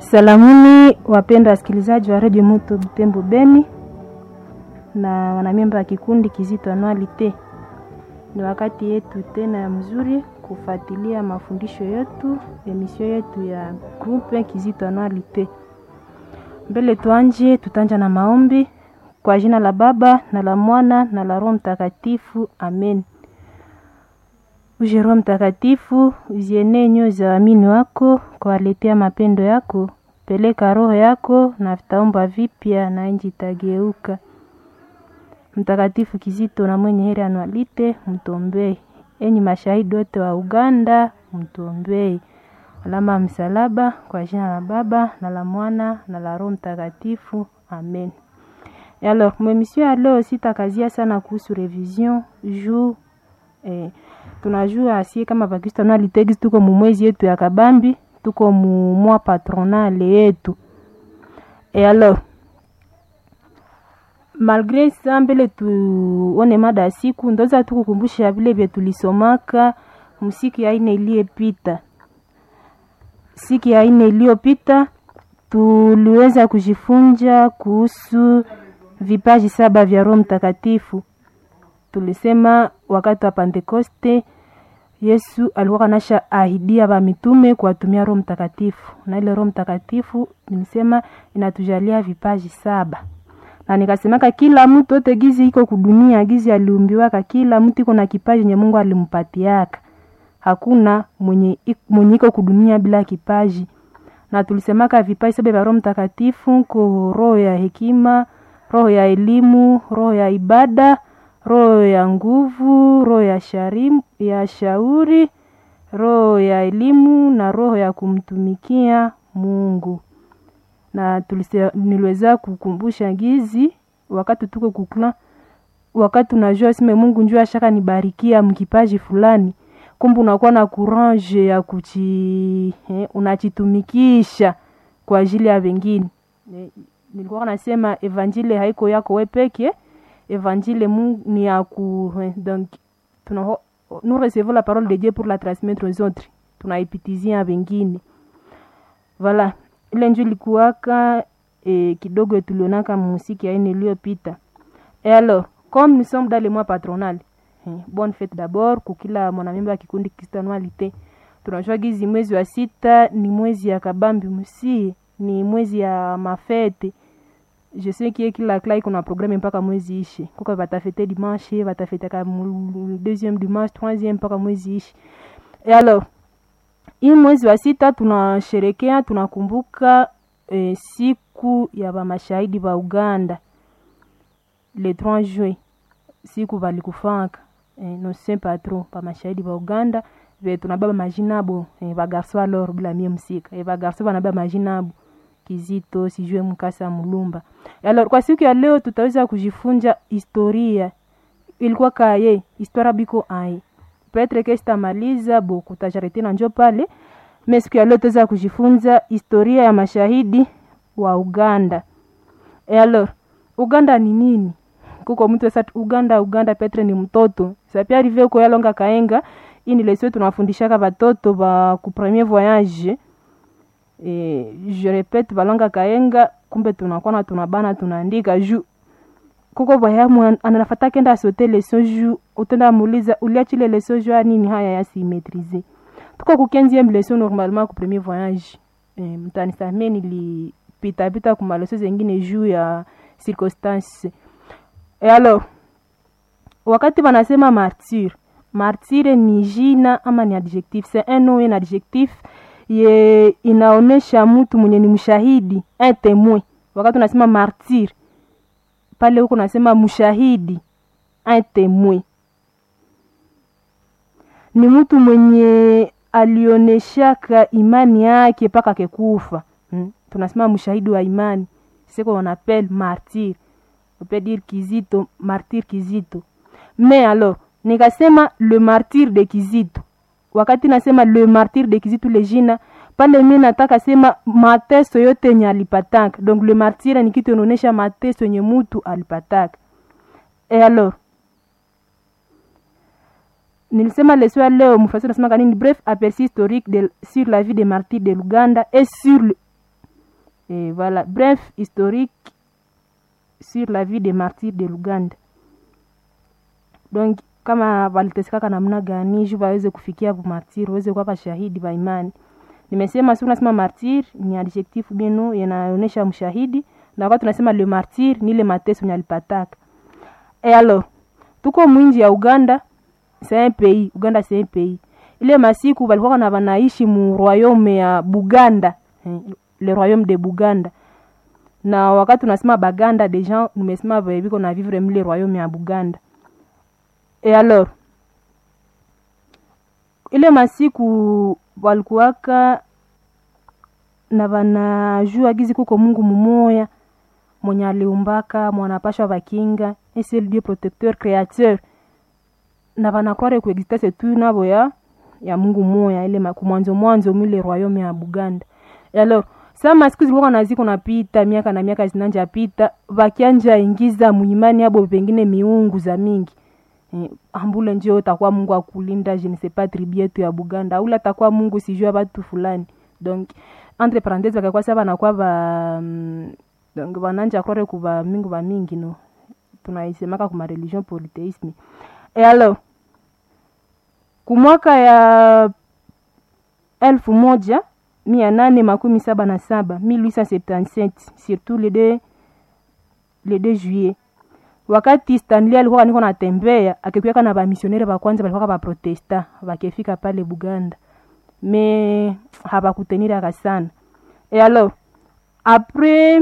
Salamuni wapenda wasikilizaji wa redio Moto Butembo Beni na wanamemba wa kikundi Kizito Anualite. Ni wakati yetu tena ya mzuri kufuatilia mafundisho yetu, emisio yetu ya groupe Kizito Anualite. Mbele tuanje, tutanja na maombi kwa jina la Baba na la Mwana na la Roho Mtakatifu, amen. Uje Roho Mtakatifu, uzienee nyoyo za waamini wako, kuwaletea mapendo yako. Peleka roho yako na vitaomba vipya na nchi itageuka. Mtakatifu Kizito na mwenye heri Anualite, mtombee. Enyi mashahidi wote wa Uganda, mtombee. Alama ya msalaba kwa jina la Baba na la Mwana na la Roho Mtakatifu, amen. Et alors, mwemisio ya leo sitakazia sana kuhusu revision juu eh, tunajua asie kama Bakristo Anualite tuko mumwezi yetu ya kabambi tuko mu mwa patronale yetu e alors malgre sa mbele tuone mada ya siku ndoza tukukumbusha vile vye tulisomaka msiki ya ine iliyepita siki ya ine iliyopita tuliweza kujifunza kuhusu vipaji saba vya roho mtakatifu tulisema wakati wa pentekoste Yesu alikuwa kanasha ahidia ba mitume kuwatumia Roho Mtakatifu, na ile Roho Mtakatifu nimesema inatujalia vipaji saba, na nikasemaka kila mtu ote gizi iko kudunia gizi aliumbiwaka, kila mtu iko na kipaji nye Mungu alimpatiaka. Hakuna mwenye mwenye iko kudunia bila kipaji, na tulisemaka vipaji saba vya Roho Mtakatifu ko roho ya hekima, roho ya elimu, roho ya ibada roho ya nguvu, roho ya sharim, ya shauri, roho ya elimu na roho ya kumtumikia Mungu. Na tulise, niliweza kukumbusha gizi wakati tuko kukla, wakati unajua sime Mungu njua shaka nibarikia mkipaji fulani, kumbe unakuwa na courage ya kuchi eh, unachitumikisha kwa ajili ya wengine. Eh, nilikuwa nasema evanjili haiko yako we peke évangile Mungu ni ya ku donc tuna nous recevons la parole de Dieu pour la transmettre aux autres tunaipitizia wengine voilà ile njo ilikuwaka e, kidogo tulionaka musiki ya ine iliyopita et alors comme nous sommes dans le mois patronal eh, bonne fête d'abord kukila mwanamemba wa kikundi kristianualite tunajua gizi mwezi wa sita ni mwezi ya kabambi musie ni mwezi ya mafete je sais que kila klai kuna programme mpaka mwezi ishi kuko batafete dimanche batafetaka deuxième dimanche troisième mpaka mwezi ishi et alors hii mwezi wa sita tunasherekea tunakumbuka eh, siku ya bamashahidi ba uganda le 3 juin siku balikufaka eh, no saint patron bamashahidi ba uganda ve tunababa majinabo eh, bagarso alors bila mie msika eh, bagarso banababa majinabo Kizito, sijue Mkasa Mulumba. Alors, kwa siku ya leo tutaweza kujifunza historia ilikuwa kaye historia biko ai petre ke sitamaliza bo kutajarete na njo pale me siku ya leo tutaweza kujifunza historia ya mashahidi wa Uganda. E alors, Uganda ni nini? Kuko mtu sasa Uganda Uganda Petre ni mtoto. Sasa pia arrivé ko yalonga kaenga ini lesio tunafundishaka batoto ba ku premier voyage e, je repete balonga kaenga kumbe tunakuwa na tunabana tunaandika juu kuko bayamu anafata kenda asote leson juu utenda muuliza uliachile leson juu nini haya yasimetrize tuko ku 15e leson normalement ku premier voyage e, mtanisamee nilipita pita ku maleso zengine juu ya circonstance e alors wakati wanasema martyr martyr ni jina ama ni adjectif c'est un nom un adjectif ye inaonesha mtu mwenye ni mshahidi un témoin wakati unasema martyr pale huko unasema mshahidi un témoin ni mtu mwenye alioneshaka imani yake mpaka kekufa hmm? tunasema mshahidi wa imani seko on appelle martyr on peut dire kizito martyr kizito mais alors nikasema le martyr de kizito wakati nasema le martyr de Kizito le jina pale, mimi nataka sema mateso yote yenye alipataka. Donc le martyr ni kitu inaonyesha mateso yenye mutu alipataka. Et alors nilisema leso ya leo mfasiri nasema kanini bref aperçu historique de, sur la vie des martyrs de Luganda et sur le, et voilà bref historique sur la vie des martyrs de luganda donc kama walitesekaka namna gani juu waweze kufikia martir waweze kuwa shahidi wa imani nimesema si unasema martir ni adjectif bienu yanaonyesha mshahidi na wakati tunasema le martir ni ile mateso ni alipataka e alors tuko mwinji ya uganda c'est un pays uganda c'est un pays ile masiku walikuwa na wanaishi mu royaume ya buganda eh, le royaume de buganda na wakati tunasema baganda deja nimesema viko na vivre mle royaume ya buganda e alors ile masiku walikuwaka na vanajua gizi kuko mungu mumoya mwenye aliumbaka mwanapashwa vakinga ese dieu protecteur créateur na vanakware kuexistence tu navo ya ya mungu moya ile kumwanzo mwanzo mwile royaume ya buganda e alors sa masiku zilikuwa na ziko napita miaka na miaka zinanja pita vakianja ingiza muimani abo pengine miungu za mingi eh, ambule njo takuwa mungu akulinda je ne sais pas tribu yetu ya buganda aula takuwa mungu sijua batu fulani donc entre parenthese bakakuwa sa banakuwa ba mm, donc bananja krore kuba mingu ba mingi no tunaisemaka kuma religion polytheisme e alors kumwaka ya elfu moja mia nane makumi saba na saba 1877 surtout le 2 le 2 juillet wakati stanley alikuwa niko natembea akikuaka na bamisionere bakwanza balikuwa baprotesta bakefika pale buganda me habakuteniraka sana e alors après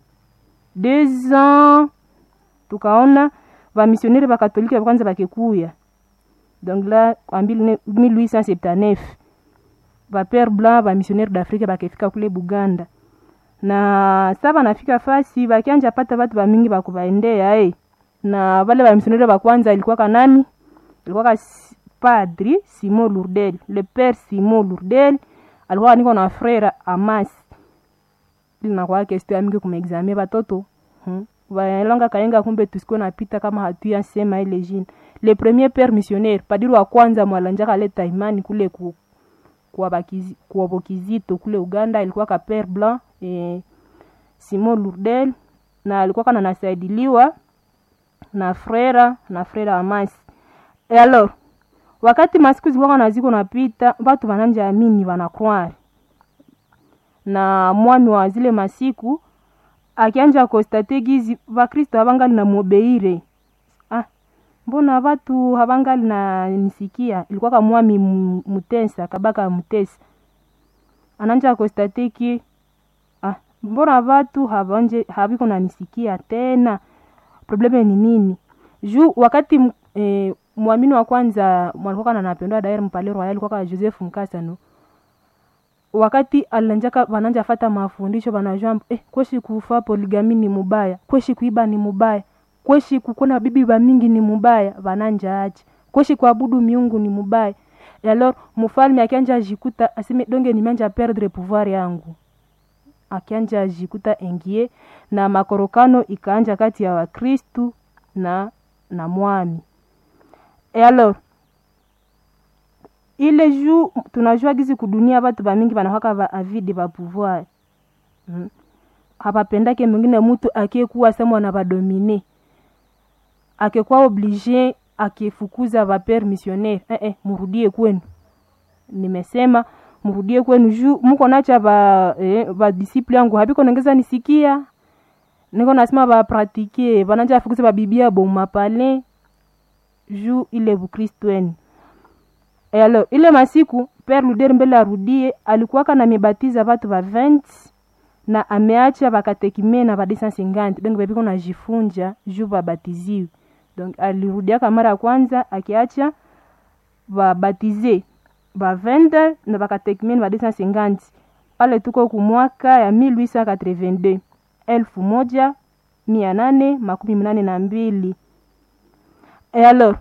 deux ans tukaona bamisionere bakatolike bakwanza bakekuya donc là en 1879 bapere blanc bamissionnaire d'afrique bakefika kule buganda na sa banafika fasi bakianja pata batu bamingi bakubaendea eh na vale bamisionere bakwanza ilikuwa kanani ilikuwa ka padri simon lourdel le père simon lourdel alikuwa niko na frère amas linakuwa kestio ya mingi kumaexamie batoto hmm. baelonga kaenga kumbe tusikuwe napita kama hatuya sema ile jina le premier père missionnaire padiri wa kwanza mwalanjaka aleta imani kule ku kuwabo kizito kule uganda ilikuwa ka père blanc e, simon lourdel na alikuwa kana nasaidiliwa na frera na frera amasi e alors wakati masiku zilikuwa na ziko napita batu bananja amini banakwari na mwami wa zile masiku akianja kostate gizi bakristo habangali na mobeire ah, mbona batu habangali na nisikia ilikuwa ka mwami mutesa kabaka mutesa ananja kostate ki ah, mbona batu habanje habiko na nisikia tena probleme ni nini juu wakati eh, mwamini wa kwanza mwalikuwa na napendwa daire mpale royal alikuwa Joseph Mkasa no wakati alanjaka bananja fata mafundisho banajua eh, kweshi kufa poligami ni mubaya kweshi kuiba ni mubaya kweshi kukona bibi ba mingi ni mubaya bananja aje kweshi kuabudu miungu ni mubaya et alors mfalme akianja ajikuta aseme donge nimeanja perdre pouvoir yangu akianja ajikuta engie na makorokano ikaanja kati ya wakristu na na mwami e alors ile juu tunajua gizi kudunia batu bamingi banahaka ba avide ba pouvoir hmm. hapapendake mwingine mutu akiekuwa semwa na badomine akekuwa oblige akifukuza bapere missionnaire eh, eh, murudie kwenu nimesema murudie kwenu juu muko nacha ba eh, badisiple yangu habiko nongeza nisikia niko nasema bapratike bananja afukuza babibia bomapale juu ile bukristu eni e alors ile masiku père luder mbele arudie alikuwaka na mibatiza batu ba 20 na ameacha bakatekime na ba 250 donc bebiko najifunja juu babatiziwe donc alirudiaka mara ya kwanza akiacha babatize ba 20 na bakatekime na ba 250 pale tuko kumwaka ya 1882 elfu moja mia nane makumi mnane na mbili e alors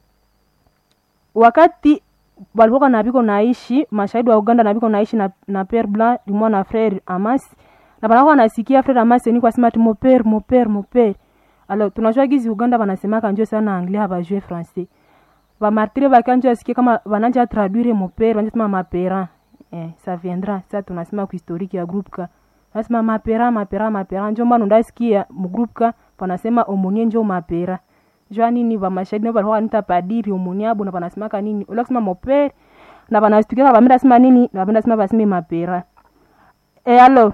wakati walikuwa na biko naishi mashahidi wa uganda na biko naishi na, na pere blanc limwa na frere amas na banakuwa nasikia frere amas ni kwa sema mo pere mo pere mo pere alors tunajua gizi uganda banasemaka njo sana anglais habajue français bamartire bakanjo asikie kama bananja traduire mo pere banjo sema mapera eh, ça viendra ça tunasema ku historique ya groupe ka nasema mapera mapera mapera njo maana ndasikia mgrupka panasema omonie njo mapera jua nini vamashahidi nao valikuwa kanita padiri omoni abo na vanasemaka nini ula kusema mopere na vanastukia vamenda sema nini na vamenda sema vaseme mapera e alo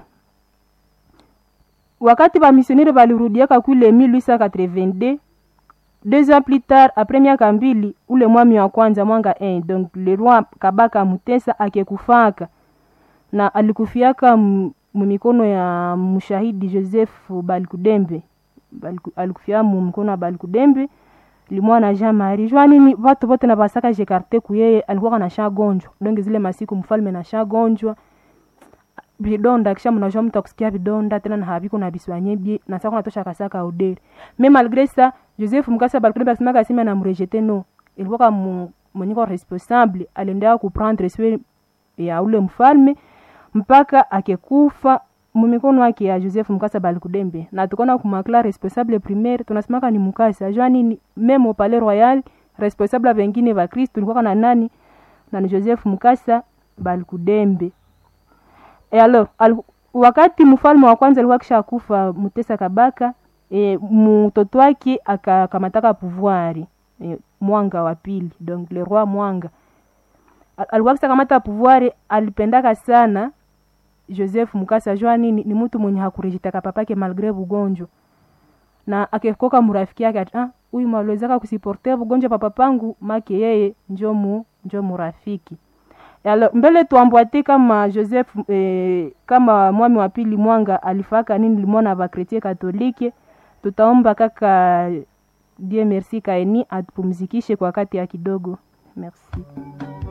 wakati vamisionere valirudiaka kule 1882 deux ans plus tard après miaka mbili ule mwami wa kwanza mwanga 1 donc le roi kabaka mutesa akekufaka na alikufiaka mumikono ya mshahidi joseph balikudembe Baliku, alikufia mumikono ya balikudembe limwana jean marie jua nini vatu vote na vasaka jekarte kuyeye alikuwa na shagonjwa donge zile masiku mfalme na shagonjwa vidonda kisha mnajua mtu akusikia vidonda tena na haviko na biswanyebye na sasa kunatosha kasaka udere mais malgré ça joseph mukasa balikudembe asimaka asema na mrejete no ilikuwa kama mwenyeko responsable aliendelea kuprendre soin ya ule mfalme mpaka akekufa mumikono yake ya joseph mukasa balikudembe na tukona kumakla responsable primaire tunasimaka ni mukasa jua nini meme palais royal responsable vengine va kristo tulikuwa na nani na ni joseph mukasa balikudembe e alors al, wakati mfalme wa kwanza alikuwa kisha kufa mutesa kabaka e, mtoto wake akakamataka pouvoir e, mwanga wa pili donc le roi mwanga alikuwa kisha kamata pouvoir alipendaka sana joseph mukasa jua nini ni mtu mwenye hakurejitaka papake malgre bugonjwa na akekoka murafiki yake ati ah huyu maliwezaka kusiportea bugonjwa papa pangu make yeye njo mu njo murafiki alors mbele tuambwate kama joseph eh, kama mwami wa pili mwanga alifaka nini limona vakretie katolike tutaomba kaka die merci kaeni atupumzikishe kwa wakati ya kidogo merci